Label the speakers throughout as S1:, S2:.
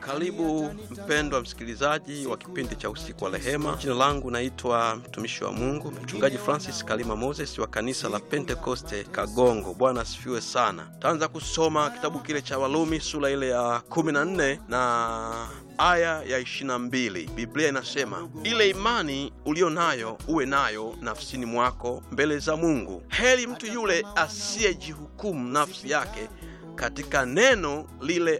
S1: Karibu mpendwa msikilizaji wa kipindi cha usiku wa rehema. Jina langu naitwa mtumishi wa Mungu mchungaji Francis Kalima Moses wa kanisa la Pentekoste Kagongo. Bwana asifiwe sana. Taanza kusoma kitabu kile cha Walumi sura ile ya 14 na aya ya 22. Biblia inasema ile imani uliyo nayo uwe nayo nafsini mwako mbele za Mungu. Heri mtu yule asiyejihukumu nafsi yake katika neno lile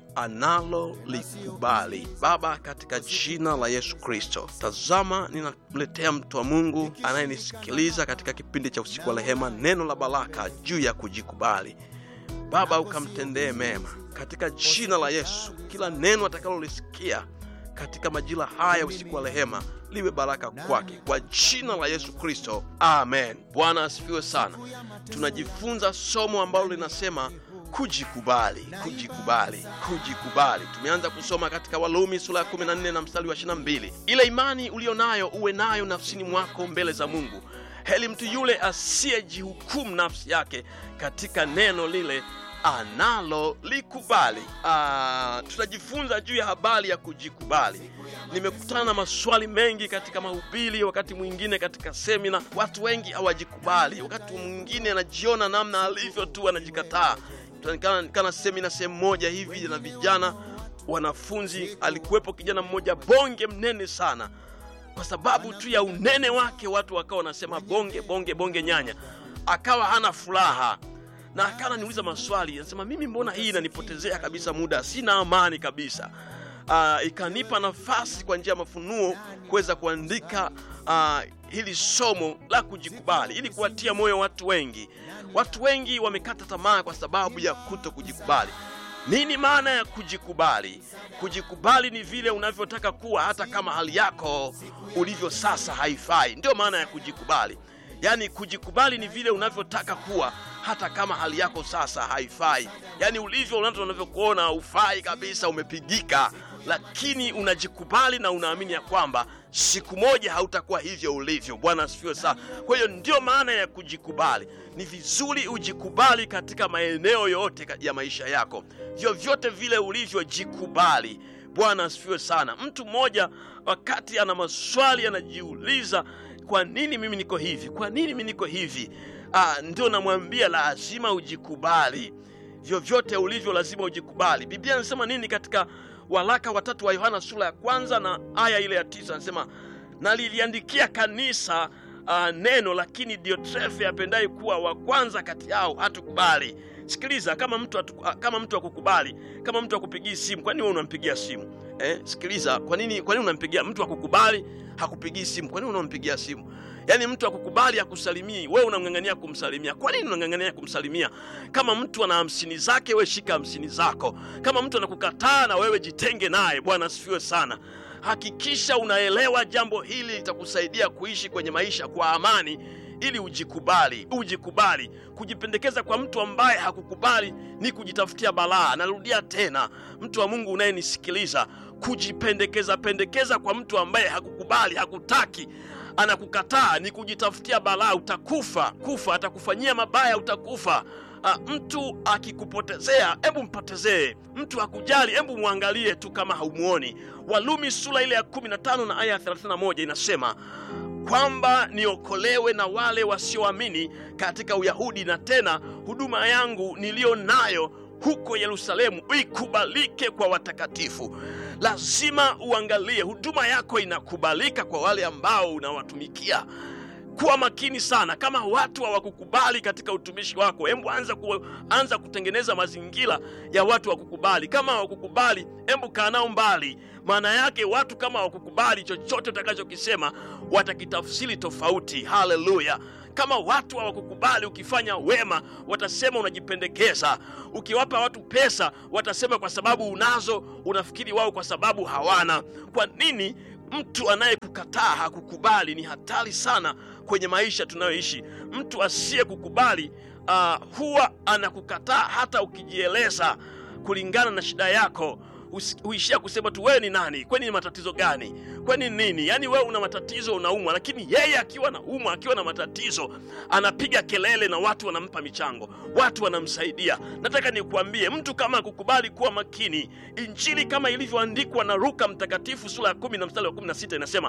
S1: analolikubali. Baba, katika jina la Yesu Kristo, tazama ninamletea mtu wa Mungu anayenisikiliza katika kipindi cha usiku wa rehema, neno la baraka juu ya kujikubali. Baba, ukamtendee mema katika jina la Yesu. Kila neno atakalolisikia katika majira haya usiku wa rehema liwe baraka kwake kwa jina la Yesu Kristo, amen. Bwana asifiwe sana. Tunajifunza somo ambalo linasema kujikubali, kujikubali, kujikubali. Tumeanza kusoma katika Walumi sura ya 14 na mstari wa 22, ile imani uliyo nayo uwe nayo nafsini mwako mbele za Mungu. Heri mtu yule asiyejihukumu nafsi yake katika neno lile analolikubali. Ah, tutajifunza juu ya habari ya kujikubali. Nimekutana na maswali mengi katika mahubiri, wakati mwingine katika semina. Watu wengi hawajikubali, wakati mwingine anajiona namna alivyo tu, anajikataa. Kana semina sehemu moja hivi na vijana wanafunzi, alikuwepo kijana mmoja bonge mnene sana. Kwa sababu tu ya unene wake, watu wakawa wanasema bonge bonge bonge nyanya, akawa hana furaha na akana niuliza maswali, anasema mimi, mbona hii inanipotezea kabisa muda, sina amani kabisa. Uh, ikanipa nafasi kwa njia ya mafunuo kuweza kuandika uh, hili somo la kujikubali ili kuwatia moyo watu wengi. Watu wengi wamekata tamaa kwa sababu ya kuto kujikubali. Nini maana ya kujikubali? Kujikubali ni vile unavyotaka kuwa hata kama hali yako ulivyo sasa haifai. Ndio maana ya kujikubali. Yaani kujikubali ni vile unavyotaka kuwa hata kama hali yako sasa haifai. Yaani ulivyo, watu wanavyokuona haufai kabisa, umepigika, lakini unajikubali na unaamini ya kwamba siku moja hautakuwa hivyo ulivyo. Bwana asifiwe sana. Kwa hiyo ndio maana ya kujikubali. Ni vizuri ujikubali katika maeneo yote ya maisha yako, vyovyote vile ulivyojikubali. Bwana asifiwe sana. Mtu mmoja wakati ana maswali anajiuliza kwa nini mimi niko hivi? Kwa nini mimi niko hivi? Ah, ndio namwambia lazima ujikubali, vyovyote ulivyo, lazima ujikubali. Biblia inasema nini katika waraka watatu wa Yohana sura ya kwanza na aya ile ya tisa? Anasema naliliandikia kanisa uh, neno, lakini Diotrefe apendaye kuwa wa kwanza kati yao hatukubali. Sikiliza, kama mtu atu, kama mtu akukubali, kama mtu akupigii simu, kwa nini wewe unampigia simu eh? Sikiliza, kwa nini kwa nini unampigia mtu akukubali hakupigii simu? Kwa nini unampigia simu? Yaani mtu akukubali akusalimii, wewe unamng'ang'ania kumsalimia. Kwa nini unang'ang'ania kumsalimia? Kama mtu ana hamsini zake, wewe shika hamsini zako. Kama mtu anakukataa, na wewe jitenge naye. Bwana asifiwe sana. Hakikisha unaelewa jambo hili, litakusaidia kuishi kwenye maisha kwa amani ili ujikubali, ujikubali. Kujipendekeza kwa mtu ambaye hakukubali ni kujitafutia balaa. Narudia tena, mtu wa Mungu unayenisikiliza, kujipendekeza pendekeza kwa mtu ambaye hakukubali, hakutaki, anakukataa ni kujitafutia balaa. Utakufa kufa, atakufanyia mabaya, utakufa. A, mtu akikupotezea hebu mpotezee. Mtu akujali hebu mwangalie tu kama haumuoni. Walumi sura ile ya 15 na aya ya 31 inasema kwamba niokolewe na wale wasioamini katika Uyahudi, na tena huduma yangu niliyo nayo huko Yerusalemu ikubalike kwa watakatifu. Lazima uangalie huduma yako inakubalika kwa wale ambao unawatumikia. Kuwa makini sana. Kama watu hawakukubali katika utumishi wako, hebu anza, ku, anza kutengeneza mazingira ya watu wakukubali. Kama hawakukubali, hebu kaa nao mbali. Maana yake watu kama hawakukubali, chochote utakachokisema watakitafsiri tofauti. Haleluya! Kama watu hawakukubali ukifanya wema, watasema unajipendekeza. Ukiwapa watu pesa, watasema kwa sababu unazo, unafikiri wao kwa sababu hawana. Kwa nini? Mtu anayekukataa hakukubali ni hatari sana kwenye maisha tunayoishi. Mtu asiyekukubali uh, huwa anakukataa hata ukijieleza kulingana na shida yako. usi- huishia kusema tu wewe ni nani, kwani ni matatizo gani, kwani nini? Yaani wewe una matatizo, unaumwa, lakini yeye akiwa na umwa, akiwa na matatizo, anapiga kelele na watu wanampa michango, watu wanamsaidia. Nataka nikuambie, mtu kama akukubali kuwa makini, Injili kama ilivyoandikwa na Luka Mtakatifu sura ya kumi na mstari wa kumi na sita inasema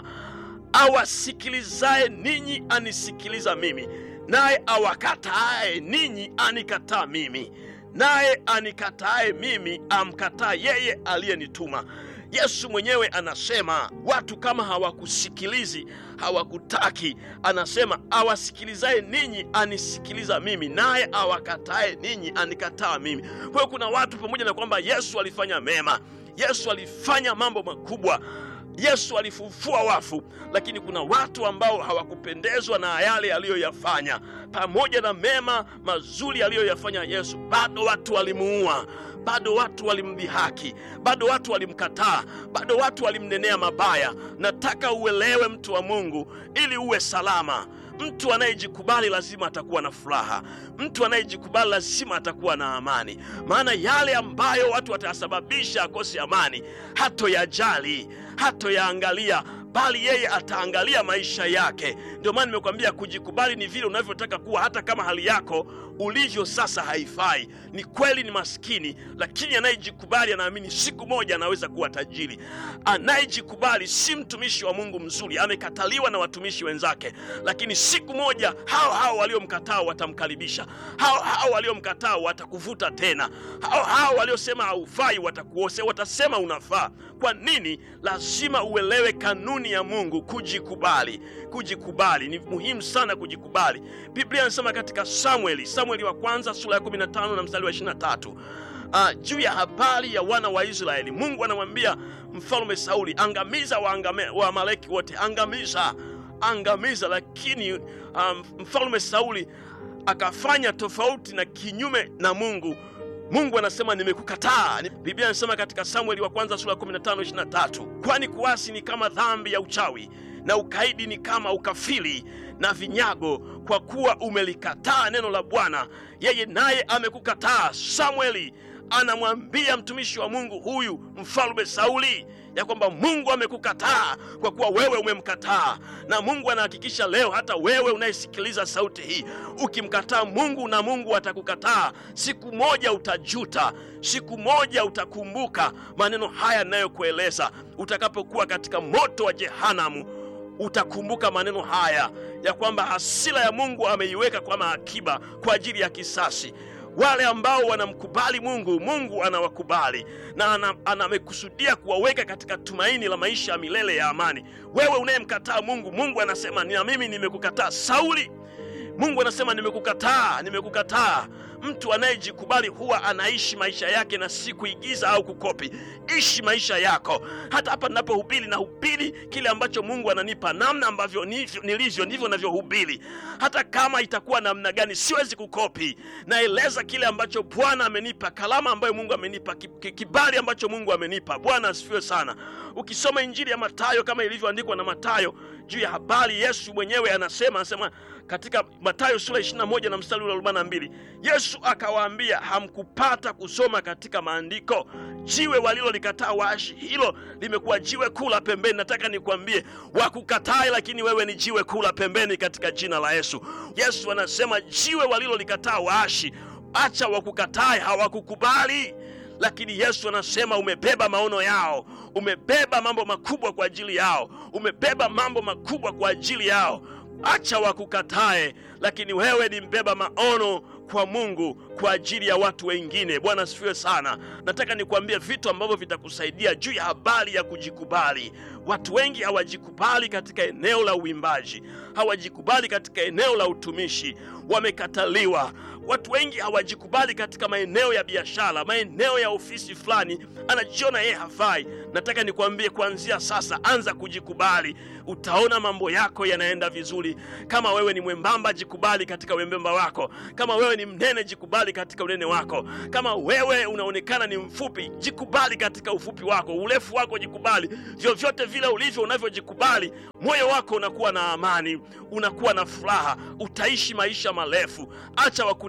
S1: awasikilizaye ninyi anisikiliza mimi, naye awakataaye ninyi anikataa mimi, naye anikataaye mimi amkataa yeye aliyenituma. Yesu mwenyewe anasema watu kama hawakusikilizi, hawakutaki, anasema awasikilizaye ninyi anisikiliza mimi, naye awakatae ninyi anikataa mimi. Kwa hiyo kuna watu pamoja na kwamba Yesu alifanya mema, Yesu alifanya mambo makubwa Yesu alifufua wafu, lakini kuna watu ambao hawakupendezwa na yale aliyoyafanya. Pamoja na mema mazuri aliyoyafanya Yesu, bado watu walimuua, bado watu walimdhihaki, bado watu walimkataa, bado watu walimnenea mabaya. Nataka uelewe, mtu wa Mungu, ili uwe salama. Mtu anayejikubali lazima atakuwa na furaha. Mtu anayejikubali lazima atakuwa na amani, maana yale ambayo watu watayasababisha akose amani hatoyajali, hatoyaangalia, bali yeye ataangalia maisha yake. Ndio maana nimekwambia kujikubali ni vile unavyotaka kuwa, hata kama hali yako ulivyo sasa haifai. Ni kweli ni maskini, lakini anayejikubali anaamini siku moja anaweza kuwa tajiri. Anayejikubali si mtumishi wa Mungu mzuri, amekataliwa na watumishi wenzake, lakini siku moja hao hao waliomkataa watamkaribisha, hao hao waliomkataa watakuvuta tena, hao hao waliosema haufai watakuose, watasema unafaa. Kwa nini? Lazima uelewe kanuni ya Mungu, kujikubali. Kujikubali ni muhimu sana, kujikubali. Biblia inasema katika Samueli, Samueli wa kwanza sura ya 15 na mstari wa 23 uh, juu ya habari ya wana wa Israeli. Mungu anamwambia mfalme Sauli, angamiza waangame- Waamaleki wote, angamiza, angamiza. Lakini um, mfalme Sauli akafanya tofauti na kinyume na Mungu. Mungu anasema nimekukataa. Ni- Biblia inasema katika Samueli wa kwanza sura ya 15 23, kwani kuasi ni kama dhambi ya uchawi na ukaidi ni kama ukafiri na vinyago, kwa kuwa umelikataa neno la Bwana, yeye naye amekukataa. Samueli anamwambia mtumishi wa Mungu huyu mfalme Sauli ya kwamba Mungu amekukataa kwa kuwa wewe umemkataa, na Mungu anahakikisha leo hata wewe unayesikiliza sauti hii, ukimkataa Mungu na Mungu atakukataa. Siku moja utajuta, siku moja utakumbuka maneno haya ninayokueleza. Utakapokuwa katika moto wa jehanamu, utakumbuka maneno haya ya kwamba hasira ya Mungu ameiweka kama akiba kwa ajili ya kisasi. Wale ambao wanamkubali Mungu, Mungu anawakubali na ana- ana- amekusudia kuwaweka katika tumaini la maisha ya milele ya amani. Wewe unayemkataa Mungu, Mungu anasema na mimi nimekukataa. Sauli, Mungu anasema nimekukataa, nimekukataa. Mtu anayejikubali huwa anaishi maisha yake na si kuigiza au kukopi. Ishi maisha yako. Hata hapa ninapohubiri, nahubiri kile ambacho Mungu ananipa, namna ambavyo nivyo- nilivyo ndivyo navyohubiri. Hata kama itakuwa namna gani, siwezi kukopi. Naeleza kile ambacho Bwana amenipa, kalama ambayo Mungu amenipa, ki- ki- kibali ambacho Mungu amenipa. Bwana asifiwe sana. Ukisoma Injili ya Mathayo kama ilivyoandikwa na Mathayo juu ya habari, Yesu mwenyewe anasema anasema katika Mathayo sura 21 na mstari ule wa 42, Yesu akawaambia, hamkupata kusoma katika maandiko, jiwe walilolikataa waashi, hilo limekuwa jiwe kuu la pembeni. Nataka nikwambie, wakukatae, lakini wewe ni jiwe kuu la pembeni katika jina la Yesu. Yesu anasema jiwe walilolikataa waashi, acha wakukatae, hawakukubali lakini Yesu anasema umebeba maono yao, umebeba mambo makubwa kwa ajili yao, umebeba mambo makubwa kwa ajili yao. Acha wakukatae, lakini wewe ni mbeba maono kwa Mungu kwa ajili ya watu wengine. Bwana asifiwe sana. Nataka nikwambie vitu ambavyo vitakusaidia juu ya habari ya kujikubali. Watu wengi hawajikubali katika eneo la uimbaji, hawajikubali katika eneo la utumishi, wamekataliwa. Watu wengi hawajikubali katika maeneo ya biashara, maeneo ya ofisi fulani, anajiona yeye hafai. Nataka nikwambie, kuanzia sasa, anza kujikubali, utaona mambo yako yanaenda vizuri. Kama wewe ni mwembamba, jikubali katika wembamba wako. Kama wewe ni mnene, jikubali katika unene wako. Kama wewe unaonekana ni mfupi, jikubali katika ufupi wako. Urefu wako jikubali. Vyovyote vile ulivyo, unavyojikubali, moyo wako unakuwa na amani, unakuwa na furaha, utaishi maisha marefu. Acha wakune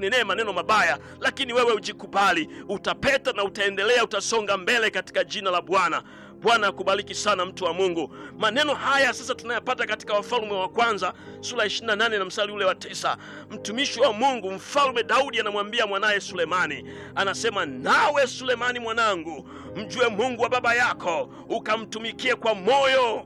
S1: wakunenee maneno mabaya, lakini wewe ujikubali, utapeta na utaendelea, utasonga mbele katika jina la Bwana. Bwana akubariki sana mtu wa Mungu. Maneno haya sasa tunayapata katika Wafalme wa kwanza sura 28 na mstari ule wa tisa. Mtumishi wa Mungu mfalme Daudi anamwambia mwanaye Sulemani, anasema nawe Sulemani mwanangu, mjue Mungu wa baba yako, ukamtumikie kwa moyo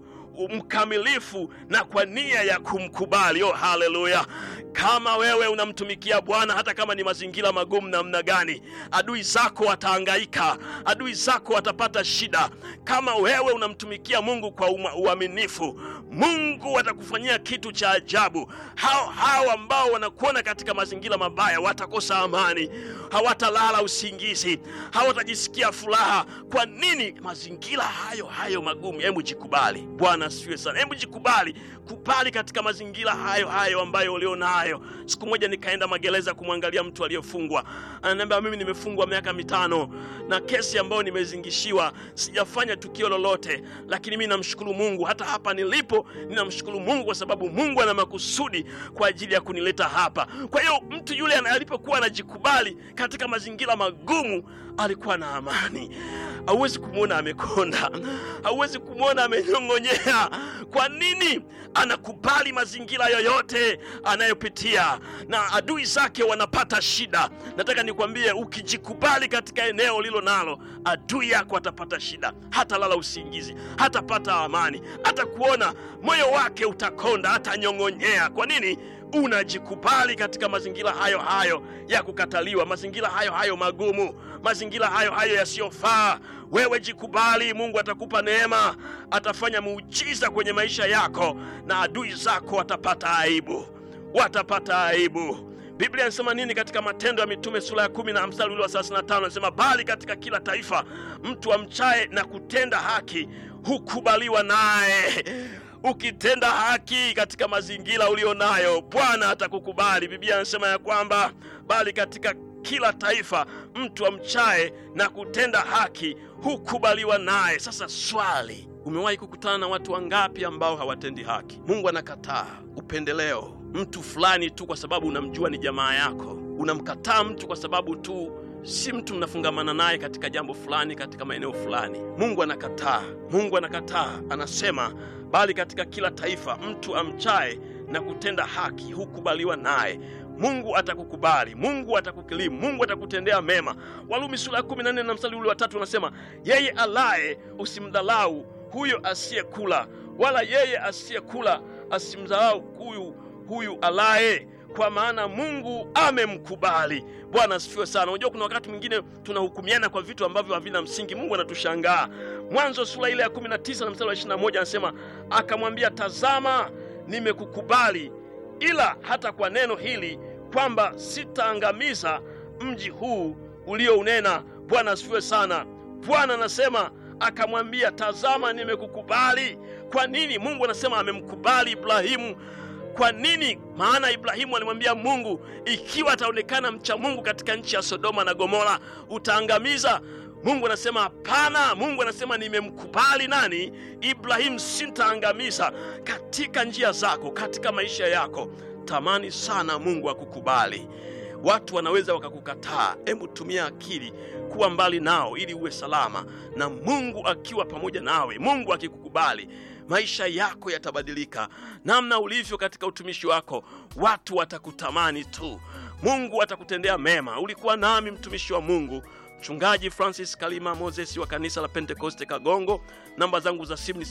S1: mkamilifu na kwa nia ya kumkubali. Oh, haleluya! Kama wewe unamtumikia Bwana, hata kama ni mazingira magumu namna gani, adui zako watahangaika, adui zako watapata shida. Kama wewe unamtumikia Mungu kwa uma- uaminifu, Mungu atakufanyia kitu cha ajabu. Hao hao ambao wanakuona katika mazingira mabaya watakosa amani, hawatalala usingizi, hawatajisikia furaha. Kwa nini? Mazingira hayo hayo magumu. Hebu jikubali. Bwana asifiwe sana. Hebu jikubali, kubali katika mazingira hayo hayo ambayo ulio nayo. Siku moja nikaenda magereza kumwangalia mtu aliyefungwa, ananiambia mimi nimefungwa miaka mitano na kesi ambayo nimezingishiwa, sijafanya tukio lolote, lakini mimi namshukuru Mungu. Hata hapa nilipo ninamshukuru Mungu kwa sababu Mungu ana makusudi kwa ajili ya kunileta hapa. Kwa hiyo mtu yule alipokuwa anajikubali katika mazingira magumu, alikuwa na amani. Hauwezi kumwona amekonda, hauwezi kumwona amenyong'onyea. Kwa nini? Anakubali mazingira yoyote anayopitia, na adui zake wanapata shida. Nataka nikwambie, ukijikubali katika eneo lilo nalo, adui yako atapata shida, hata lala usingizi, hatapata amani, hata kuona moyo wake utakonda, hatanyong'onyea. Kwa nini? Unajikubali katika mazingira hayo hayo ya kukataliwa, mazingira hayo hayo magumu, mazingira hayo hayo yasiyofaa. Wewe jikubali, Mungu atakupa neema, atafanya muujiza kwenye maisha yako, na adui zako watapata aibu, watapata aibu. Biblia inasema nini katika Matendo ya Mitume sura ya kumi na mstari ule wa 35? Anasema bali katika kila taifa mtu amchaye na kutenda haki hukubaliwa naye. Ukitenda haki katika mazingira ulio nayo, Bwana atakukubali. Biblia inasema ya kwamba bali katika kila taifa mtu amchaye na kutenda haki hukubaliwa naye. Sasa swali, umewahi kukutana na watu wangapi ambao hawatendi haki? Mungu anakataa upendeleo, mtu fulani tu kwa sababu unamjua ni jamaa yako. Unamkataa mtu kwa sababu tu si mtu mnafungamana naye katika jambo fulani, katika maeneo fulani. Mungu anakataa, Mungu anakataa, anasema bali katika kila taifa mtu amchaye na kutenda haki hukubaliwa naye. Mungu atakukubali, Mungu atakukirimu, Mungu atakutendea mema. Warumi sura ya 14 na mstari ule wa tatu unasema, yeye alaye usimdhalau huyo asiyekula, wala yeye asiyekula asimdhalau huyu huyu alaye kwa maana Mungu amemkubali. Bwana asifiwe sana. Unajua, kuna wakati mwingine tunahukumiana kwa vitu ambavyo havina msingi. Mungu anatushangaa. Mwanzo sura ile ya 19 na mstari wa 21 anasema, akamwambia, tazama, nimekukubali, ila hata kwa neno hili kwamba sitaangamiza mji huu uliounena. Bwana asifiwe sana. Bwana anasema akamwambia, tazama, nimekukubali. Kwa nini Mungu anasema amemkubali Ibrahimu? Kwa nini? Maana Ibrahimu alimwambia Mungu, ikiwa ataonekana mcha Mungu katika nchi ya Sodoma na Gomora utaangamiza. Mungu anasema hapana. Mungu anasema nimemkubali nani? Ibrahimu, sitaangamiza. Katika njia zako, katika maisha yako, tamani sana Mungu akukubali. Watu wanaweza wakakukataa. Hebu tumia akili kuwa mbali nao ili uwe salama, na Mungu akiwa pamoja nawe, Mungu akikukubali maisha yako yatabadilika. Namna ulivyo katika utumishi wako, watu watakutamani tu. Mungu atakutendea mema. Ulikuwa nami mtumishi wa Mungu Mchungaji Francis Kalima Moses wa kanisa la Pentekoste Kagongo. Namba zangu za simu ni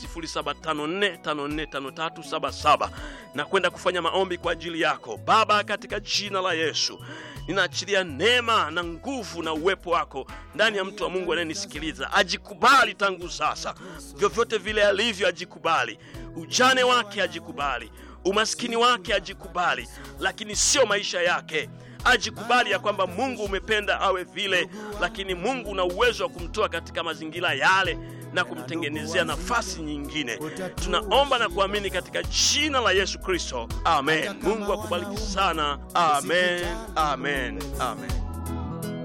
S1: 0754545377 na kwenda kufanya maombi kwa ajili yako. Baba, katika jina la Yesu ninaachilia neema na nguvu na uwepo wako ndani ya mtu wa Mungu anayenisikiliza. Ajikubali tangu sasa, vyovyote vile alivyo, ajikubali. Ujane wake ajikubali, umaskini wake ajikubali, lakini sio maisha yake ajikubali ya kwamba Mungu umependa awe vile, lakini Mungu una uwezo wa kumtoa katika mazingira yale na kumtengenezea nafasi nyingine. Tunaomba na kuamini katika jina la Yesu Kristo, amen. Mungu akubariki sana, amen, amen, amen.